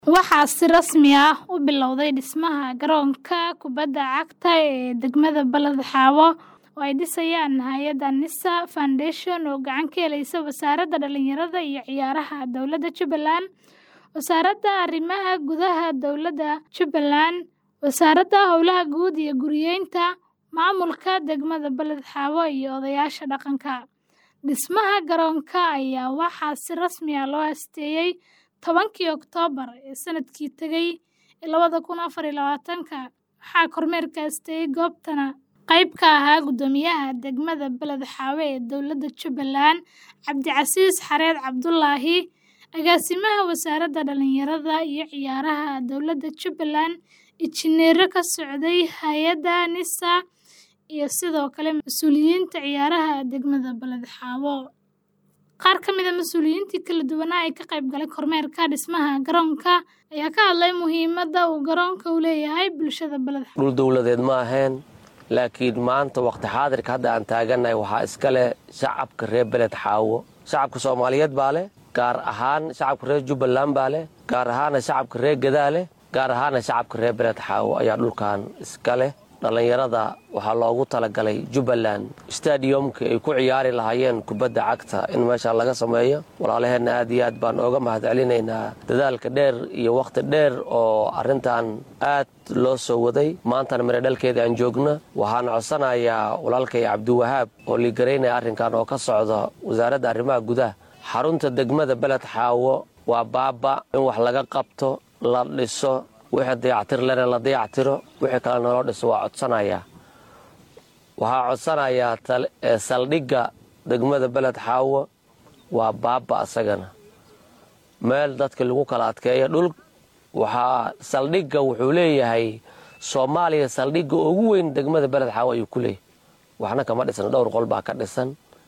Waxaa si rasmi ah u bilowday dhismaha garoonka kubadda cagta ee degmada Balad Xawo oo ay dhisayaan hay'adda NISA Foundation oo gacan ka helaysa Wasaaradda Dhallinyarada iyo Ciyaaraha Dowladda Jubbaland, Wasaaradda Arrimaha Gudaha Dowladda Jubbaland, Wasaaradda Howlaha Guud iyo Guryeynta, Maamulka Degmada Balad Xawo iyo odayaasha dhaqanka. Dhismaha garoonka ayaa waxaa si rasmi ah loo aasteeyay tobankii Oktoobar ee sanadkii tagay labada kun afar iyo labaatanka, waxaa kormeerka aasteeyay goobtana qayb ka ahaa Guddoomiyaha Degmada Balad Xawo ee Dowladda Jubbaland, Cabdicasiis Xareed Cabdulaahi, Agaasimaha Wasaaradda Dhallinyarada iyo Ciyaaraha Dowladda Jubbaland, injineerro ka socday hay'adda NISA, iyo sidoo kale mas'uuliyiinta ciyaaraha degmada Balad Xawo. Qaar ka mid ah mas'uuliyiintii kala duwanaa ee ka qayb galay kormeerka dhismaha garoonka ayaa ka hadlay muhiimadda uu garoonku u leeyahay bulshada Balad Xawo. dhul dowladeed ma ahayn laakiin maanta waqti xaadirka hadda aan taagannahay waxaa iska leh shacabka reer beled xaawo shacabka soomaaliyeed baa leh gaar ahaan shacabka reer jubbaland baa leh gaar ahaana shacabka reer gadaa leh gaar ahaana shacabka reer beled xaawo ayaa dhulkan iska leh dhallinyarada waxaa loogu talagalay jubbaland stadiyomka ay ku ciyaari lahaayeen kubadda cagta in meesha laga sameeyo walaalaheenna aad iyo aad baan ooga mahad celinaynaa dadaalka dheer iyo wakhti dheer oo arrintan aad loo soo waday maantana mire dhalkeeda aan joogno waxaan codsanayaa walaalkay cabdiwahaab oo liigaraynaya arrinkan oo ka socda wasaaradda arrimaha gudaha xarunta degmada beled xaawo waa baaba in wax laga qabto la dhiso wixii dayactir lena la dayactiro wixii kale naloo dhiso waa codsanayaa waxaa codsanayaa saldhigga degmada beled xaawo waa baaba asagana meel dadka lagu kala adkeeyo dhul waxaa saldhigga wuxuu leeyahay soomaaliya saldhigga ugu weyn degmada beled xaawo ayuu ku leeyahay waxna kama dhisan dhowr qol baa ka dhisan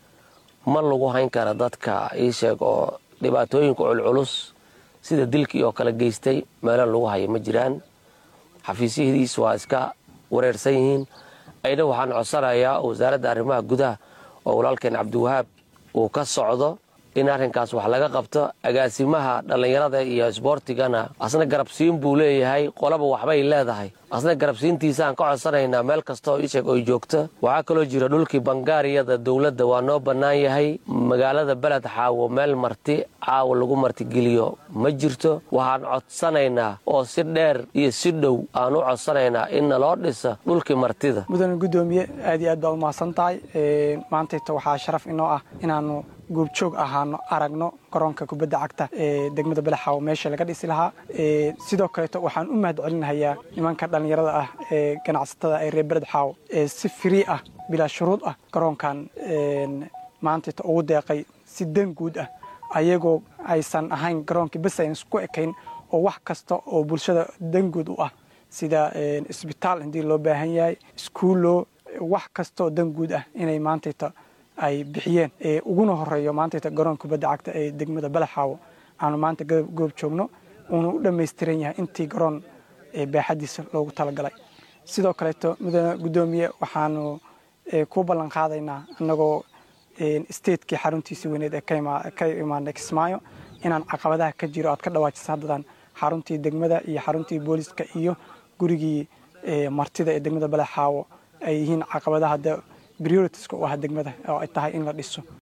ma lagu hayn kara dadka ii sheeg oo dhibaatooyinka culculus sida dilkii oo kale geystay meelo lagu hayo ma jiraan xafiisyahdiis waa iska wareersan yihiin ayna waxaan codsanayaa wasaaradda arrimaha gudaha oo walaalkeen cabdiwahaab uu ka socdo in arrinkaas wax laga qabto agaasimaha dhallinyarada iyo isboortigana asna garabsiin buu leeyahay qolaba waxbay leedahay asna garabsiintiisaan ka codsanaynaa meel kastaoo isheeg oy joogto waxaa kaloo jira dhulkii bangaariyada dowladda waa noo bannaan yahay magaalada beled xaawo meel marti caawa lagu martigeliyo ma jirto waxaan codsanaynaa oo si dheer iyo si dhow aan u codsanaynaa in naloo dhisa dhulkii martida mudane guddoomiye aad iyo aad baad umahadsan tahay maantayta waxaa sharaf inoo ah inaanu goobjoog ahaano aragno garoonka kubadda cagta ee degmada balaxaawo meesha laga dhisi lahaa sidoo kaleeto waxaan u mahad celinahayaa nimanka dhallinyarada ah ee ganacsatada ee reer beled xaawo ee si firii ah bilaa shuruud ah garoonkan maantayta ugu deeqay si dan guud ah ayagoo aysan ahayn garoonkii bas ayn isku ekayn oo wax kasta oo bulshada dan guud u ah sida isbitaal haddii loo baahan yahay iskuullo wax kastaoo dan guud ah inay maantayta ay bixiyeen uguna horeeyo maantayta garoon kubadda cagta ee degmada balaxaawo aanu maanta goob joogno uuna u dhammaystiran yahay intii garoon baaxadiisa loogu talagalay sidoo kaleeto mudane guddoomiye waxaanu ku ballan qaadaynaa annagoo statekii xaruntiisii weyneed ee ka imaanay kismaayo inaan caqabadaha ka jiro aad ka dhawaajisa haddadan xaruntii degmada iyo xaruntii booliska iyo gurigii martida ee degmada balaxaawo ay yihiin caqabadaha prioritiska u ah degmada oo ay tahay in la dhiso